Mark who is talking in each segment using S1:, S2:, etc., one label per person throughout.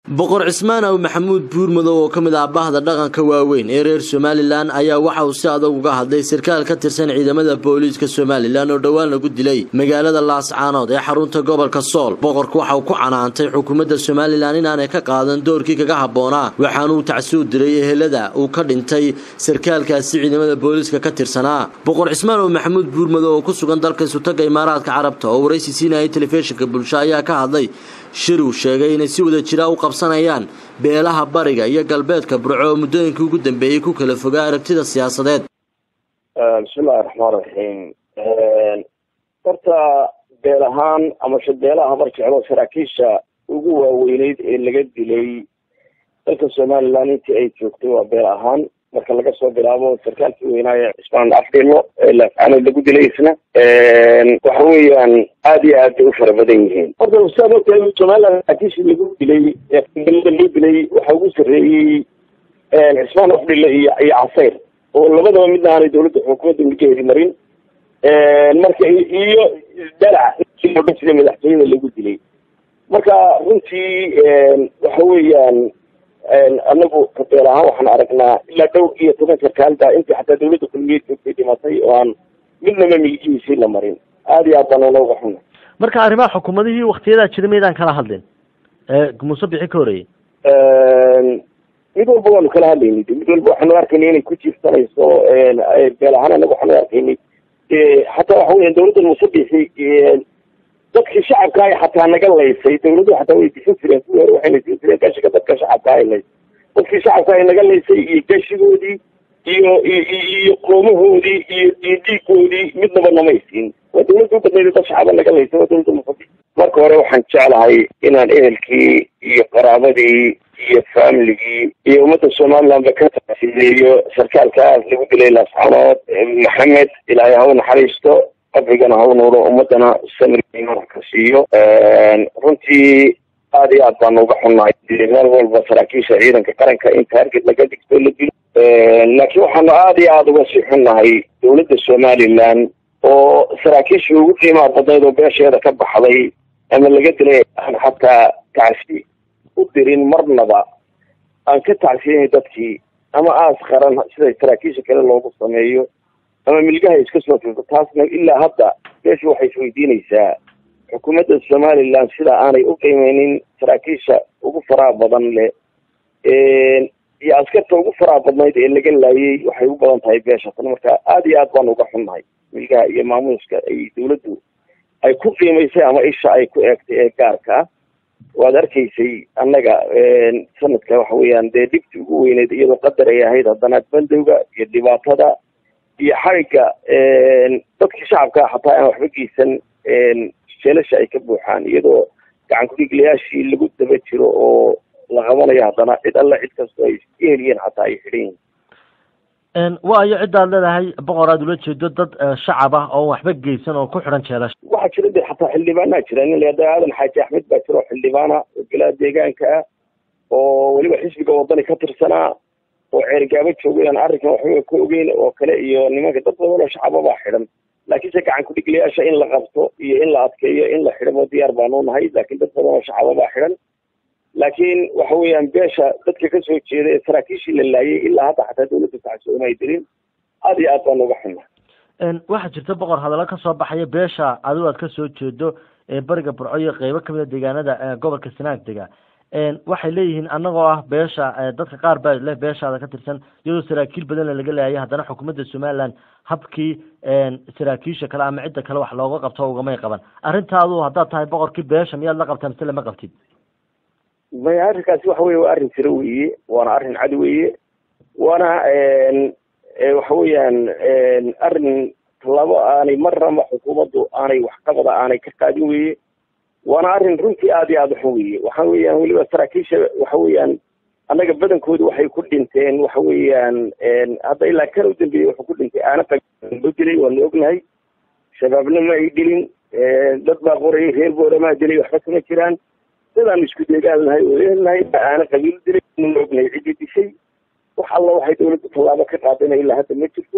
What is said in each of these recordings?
S1: boqor cismaan aw maxamuud buurmadow oo ka mid ah bahda dhaqanka waaweyn ee reer somalilan ayaa waxa uu si adag uga hadlay sarkaal ka tirsan ciidamada booliiska somalilan oo dhowaan lagu dilay magaalada laascaanood ee xarunta gobolka sool boqorku waxa uu ku canaantay xukuumadda somalilan inaanay ka qaadan doorkii kaga habboonaa waxaanuu tacsuud diray ehelada uu ka dhintay sarkaalkaasi ciidamada booliiska ka tirsanaa boqor cismaan aw maxamuud buurmadow oo ku sugan dalka isutaga imaaraadka carabta oo waraysi siinayay telefishinka bulsho ayaa ka hadlay shir uu sheegay inay si wada jira u qabsanayaan beelaha bariga iyo galbeedka burco oo muddooyinkii ugu dambeeyey ku kala fogaa aragtida siyaasadeed
S2: bismillahi raxmaan raxiim horta beel ahaan amase beelaha habar jeclo saraakiisha ugu waaweyneyd ee laga dilay dalka somalilan intii ay joogtay waa beel ahaan marka laga soo bilaabo sarkaalkii weynaaye cismaan afdhilo ee laafcaanood lagu dilay isna waxa weeyaan aada iyo aad bay u fara badan yihiin horta sidaad ogtahay somaliland saraakiishii lagu dilay eeada loo dilay waxaa ugu sarreeyey cismaan afdhilo iyo iyo casayr oo labadaba midna aanay dawladda xukuumadda milkeedi marin marka iyo dalac oo dhan sida madaxtooyada lagu dilay marka runtii waxa weeyaan anagu kabeel ahaan waxaan aragnaa ilaa dhowr iyo toban sarkaalda intii xataa dawladda kulmiyeed joogtay dhimatay oo aan midnaba milgihiisii la marin aada iyo aad baan unooga xuna
S3: marka arrimaha xukuumadihii waktiyadaa jira maydaan kala hadlin muuse bixi ka horeeyey
S2: mid walba waanu kala hadlaynay mid walba waxaanu arkaynay inay ku jiirsanayso beel ahaan anaga waxaanu arkaynay xataa waxa weya dawladda muuse bixi dadkii shacabka ay xataa naga laysay dawladuhu xataa way disan jireen kuwii hore waxayna siin jireen gashiga dadka shacabka ay laysay dadkii shacabka ay naga laysay iyo gashigoodii iyo iyo qoomahoodii iyo iyo dhiigoodii midnaba namay siin waa dawladda u badnayd dad shacaba naga laysay waa dawladda musabi marka hore waxaan jeclahay inaan ehelkii iyo qaraabadii iyo familigii iyo ummadda somalilandba ka taasiileeyo sarkaalkaas lagu dilay laascanood maxamed ilaahay ha u naxariisto qabrigana ha u nuuro ummadana samriga ka siiyo runtii aada iyo aad baanu uga xunnahay meel walba saraakiisha ciidanka qaranka in taarget laga dhigto la dilo laakiin waxaanu aada iyo aada uga sii xunnahay dawladda somaliland oo saraakiishii ugu qiimaha badnayd oo beesheeda ka baxday ama laga dilay aan xataa tacsi u dirin marnaba aan ka tacsiyahay dadkii ama aas qaran sida saraakiisha kale loogu sameeyo ama milgaha iska soo filto taasna ilaa hadda meeshu waxay isweydiinaysaa xukuumadda somaliland sida aanay u qiimeynin saraakiisha ugu faraha badan leh iyo askarta ugu faraha badnayd ee laga laayay waxay u badan tahay beeshatan marka aada iyo aad baanu uga xunnahay milgaha iyo maamuuska ay dawladdu ay ku qiimaysay ama isha ay ku eegtay ee gaarka ah waad arkaysay annaga sanadka waxa weeyaan dee dhibti ugu weyneyd iyadoo qadar ay ahayd haddana bandowga iyo dhibaatada iyo xarigga dadkii shacabka xataa aan waxba geysan jeelasha ay ka buuxaan iyadoo gacan kudhiglayaashii lagu daba jiro oo la qabanayo haddana cid alla cid kastoo ay iska heliyeen xataa ay xidhan yihiin
S3: waayo ciddaad leedahay boqor aad ula jeedo dad shacab ah oo waxba geysan oo ku xidhan jeelasha
S2: waxaa jira de xataa xildhibaanaa jira nin layada aadan xaaji axmed baa jira oo xildhibaana oo golaha deegaanka ah oo weliba xisbiga wadani ka tirsanaa oo ceergaabo joogay aan arrinkan waxba ka ogeyn oo kale iyo nimanka dad badan oo shacaba baa xidhan laakiinse gacan kudhiglayaasha in la qabto iyo in la adkeeyo in la xidhamo diyaar baanu nahay laakiin dad badan oo shacaba baa xidhan laakiin waxa weeyaan beesha dadka kasoo jeeda ee saraakiishii la laayay ilaa hadda xataa dawladda tacsooma ay dirin aada iyo aad baanu uga xunna
S3: waxaa jirta boqor hadallo kasoo baxaya beesha adigo aad kasoo jeedo ee bariga burco iyo qeybo kamida deegaanada gobolka sanaag dega waxay leeyihiin anagoo ah beesha dadka qaar baa leh beeshaada ka tirsan iyadoo saraakiil badanna laga laayay haddana xukuumadda somaliland habkii saraakiisha kale ama cidda kale wax looga qabto ugamay qaban arrintaadu haddaad tahay boqorkii beesha miyaad la qabtaa mise lama qabtid
S2: maya arrinkaasi waxa weye waa arrin jiro weeye waana arrin cad weeye waana waxa weeyaan arrin labo aanay marnaba xukuumaddu aanay waxqabada aanay ka qaadin weeye waana arrin runtii aada iyo aada uxun weeye waxa weeyaan weliba saraakiisha waxa weeyaan annaga badankoodu waxay ku dhinteen waxa weeyaan hadda ilaa kan u dambeeyey wuxuu ku dhintay aana loo dilay waanu ognahay shabaabna ma ay dilin dad baa qorayay reer booramaa dilay waxba kama jiraan dadaan isku deegaalnahay oo ehelnahay aana qabiil dilay nuna ognahay ciddii dishay wax alla waxay dawladda tallaabo ka qaadana ilaa hadda ma jirto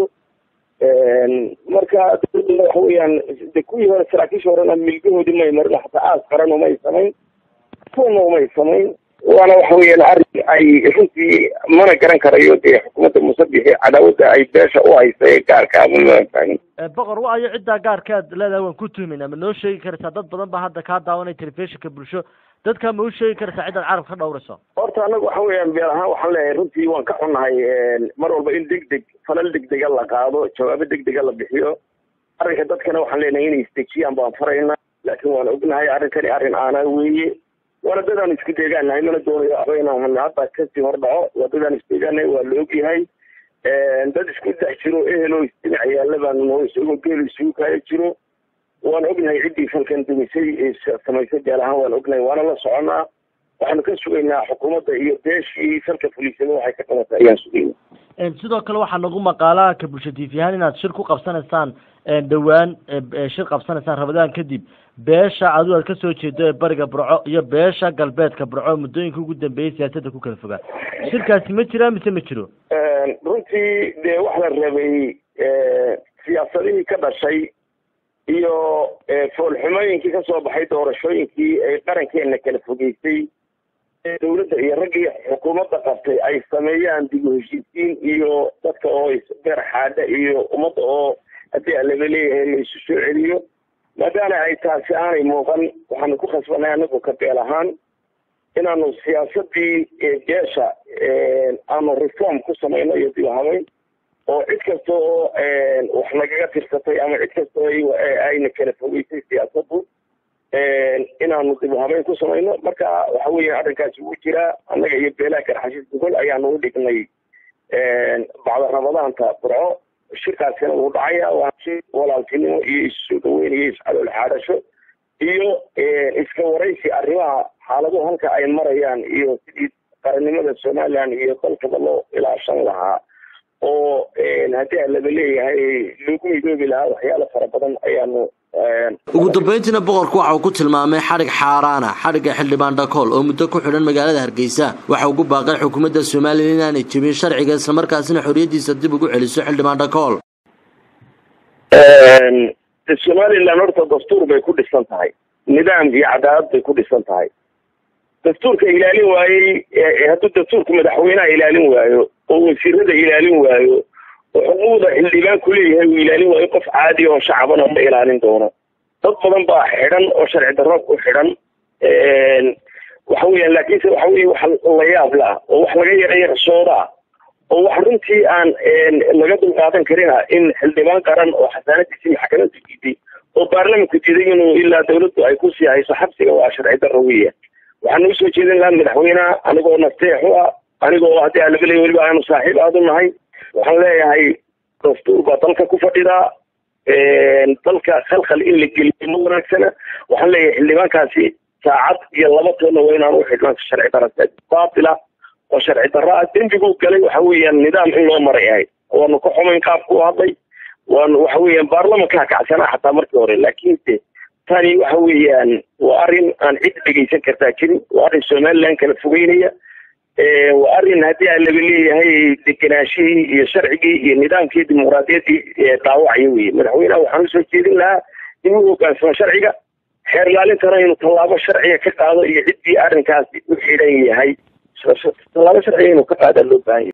S2: marka dawladda waxa weeyaan de kuwii hore saraakiisha horena milgahoodii may marin xataa aas qaran umay samayn kuwana umay samayn waana waxa weeyaan arrin ay runtii mana garan karayo dee xukuumadda musabixi cadaawadda ay beesha u haysa ee gaarkaaba maan fahmin
S3: boqor wa ayo ciddaa gaarkaad leedahay waan ku tuhmayna ma noo sheegi karaysaa dad badan baa hadda kaa daawanaya telefishinka bulsho dadka ma u sheegi karaysaa cidaad carab ka dhawrayso
S2: horta anagu waxa weeyaan beel ahaan waxaan leeyahay runtii waan ka xunnahay mar walba in deg deg falal deg dega la qaado jawaabo deg dega la bixiyo arrinka dadkana waxaan leenahay inay isdejiyaan baan farayna laakiin waan ognahay arrinkani arrin aanaa weeye waana dadaan isku deegaanahay mana doonayo aba inaan hadda kasii hor dhaco waa dadaan isdeegaanahay waa la ogyahay dad isku dhex jiro ehelo isdhinac yaalla baanu isagoo geel isugu kaya jiro waan ognahay ciddii falkan dumisay samaysay beel ahaan waan ognahay waana la soconaa waxaanu ka sugaynaa xukuumadda iyo beeshii falka fuliisada waxay ka qabatay ayaan sugayna
S3: sidoo kale waxaa nagu maqaalaha ka bulsho tv ahaan inaad shir ku qabsanaysaan dhowaan shir qabsanaysaan rabadaan kadib beesha adigu aad kasoo jeedo ee bariga burco iyo beesha galbeedka burco muddooyinka ugu dambeeyay siyaasadda ku kala fogaan shirkaasi ma jiraa mise ma jiro
S2: runtii dee wax la rabay siyaasadihii ka dhashay iyo foolxumooyinkii kasoo baxay doorashooyinkii ay qarankeena kala fogeysay ee dawladda iyo raggii xukuumadda qabtay ay sameeyaan dib u heshiisiin iyo dadka oo isbeer xaadha iyo ummadda oo haddii alaba leeyahay la isu soo celiyo maadaama ay taasi aanay muuqan waxaanu ku khasbanay anagu ka beel ahaan inaanu siyaasadii beesha aanu reform ku samayno iyo dib habeyn oo cid kasta oo wax nagaga tirsatay ama cid kasta oo ayna kala fogeysay siyaasaddu inaanu dib habeyn ku samayno marka waxa weya arrinkaasi wuu jiraa annaga iyo beelaha garxashiis gogol ayaanu u dhignay bacda ramadaanta burco shirkaasina wuu dhacaya waa shir walaaltinimo iyo isusoo dhaweyn iyo iscalool xaadhasho iyo iska waraysi arrimaha xaaladuhu halka ay marayaan iyo sidii qarannimada somaliland iyo dalkaba loo ilaashan lahaa oo haddii alaba leeyahay loogu midoobi lahaa waxyaalo fara badan ayaanu
S1: ugu dambeyntiina boqorku waxa uu ku tilmaamay xadhig xaaraana xadhigga xildhibaan dhakool oo muddo ku xidhan magaalada hargeysa waxa ugu baaqay xukuumadda somalilan inaanay jebin sharciga islamarkaasina xorriyaddiisa dib ugu celiso xildhibaan dhakool
S2: somalilan horta dastuur bay ku dhisan tahay nidaam iyo cadaalad bay ku dhisan tahay dastuurka ilaalin waayey hadduu dastuurka madaxweyneha ilaalin waayo oo wasiirada ilaalin waayo oo xuquuqda xildhibaanku leeyahay uu ilaalin waayo qof caadi oo shacabana ma ilaalin doono dad badan baa xidhan oo sharci darro ku xidhan waxa weeyaan laakiinse waxa weye wax la yaab la oo wax laga yarayaqsooda oo wax runtii aan laga dulqaadan karina in xildhibaan qaran oo xasaanadiisii maxkamadda diiday oo baarlamanku diiday inuu ilaa dawladdu ay kusii hayso xabsiga waa sharci darro weya waxaan usoo jeedin lahaa madaxweyneha anigoo nasteex u ah anigoo haddii alaba leey weliba aanu saaxiib aad u nahay waxaan leeyahay dastuur baa dalka ku fadhidaa dalka khalkhal in la geliyo ma wanaagsana waxaan leeyahay xildhibaankaasi saacad iyo laba toonna waa inaan u xidhnaan sharci darra baatila oo sharci darra ah dembiguu galay waxa weeyaan nidaam in loo maray ahay waanu ka xumayn qaabku u hadlay waanu waxa weeyaan baarlamankaa kacsanaa xataa markii hore laakiinse tani waxa weeyaan waa arrin aan cid dhegeysan kartaa jirin waa arrin somaliland kala fogeynaya waa arrin haddii aan laba leeyahay deganaashihii iyo sharcigii iyo nidaamkii dimuqraadiyaddii dhaawacaya weye madaxweyneha waxaan usoo jeedin lahaa inuu hogaansamo sharciga xeer ilaalintana inuu tallaabo sharciga ka qaado iyo ciddii arrinkaasi u xidhan yahay tallaabo sharciga inuu ka qaadaa loo baahan yahay